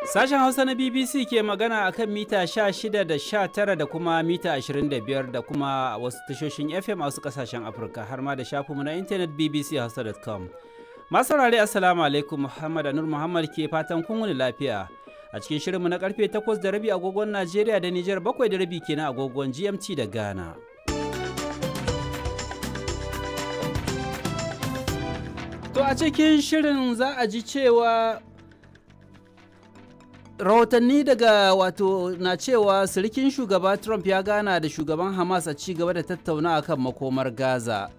Sashen Hausa na BBC ke magana a kan mita 16 da 19 da kuma mita 25 da kuma wasu tashoshin FM a wasu kasashen Afirka har ma da shafinmu na intanet bbchausa.com. Masu saurare Assalamu alaikum Muhammad Anur Muhammad ke fatan kun wuni lafiya. A cikin shirinmu na karfe 8 da rabi agogon Najeriya da Nijar 7 da rabi kenan agogon GMT da Ghana. To a cikin shirin za a ji cewa rahotanni daga wato na cewa sirikin shugaba trump ya gana da shugaban hamas a ci gaba da tattauna kan makomar gaza